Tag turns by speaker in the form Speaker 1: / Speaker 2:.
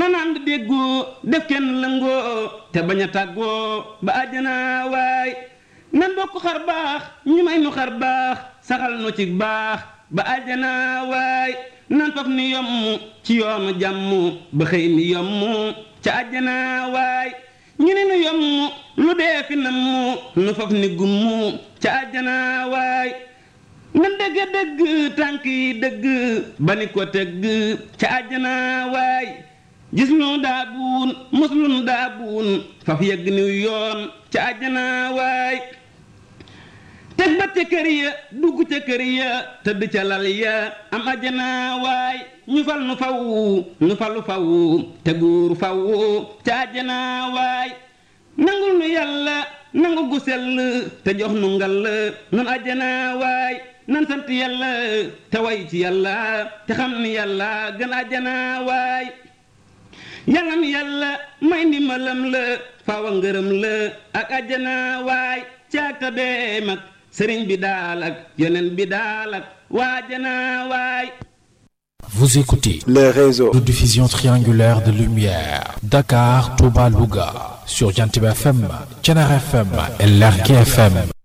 Speaker 1: nan ànd déggoo def kenn lëngoo te bañ a tàggoo ba àjjana waay nan bokk xar baax ñu may nu xar baax saxal nu ci baax ba àjjana waay nan faf ni yomm ci yoonu jàmm ba xëy ni yomm ca àjjana waay ñu ne nu yomm lu dee fi namm nu faf ni gumm ca àjjana waay nan dëgg dëgg tànk yi dëgg ba ni ko tëgg ca àjjana waay gis lu daa buun mos lu daa buun faf yëgg niw yoon ca àjjana waay teg ba ca kër ya dugg ca kër ya tëdd ca lal ya am àjjana waay ñu fal nu faw nu falu faw te guur faw ca àjjana waay nangul nu yàlla nangu gu sell te jox nu ngal nun àjjana waay nan sant yàlla te way ci yàlla te xam ni yàlla gën àjjana waay yàlla mi yàlla may ndimbalam la faawa ngërëm la ak àjjana waay caaka bee mag sëriñ bi daal ak yeneen bi daal ak waajana waay
Speaker 2: Vous écoutez
Speaker 3: les réseaux
Speaker 2: de diffusion triangulaire de lumière Dakar, Touba, Louga sur Jantib FM, Thiénare FM et Lergui FM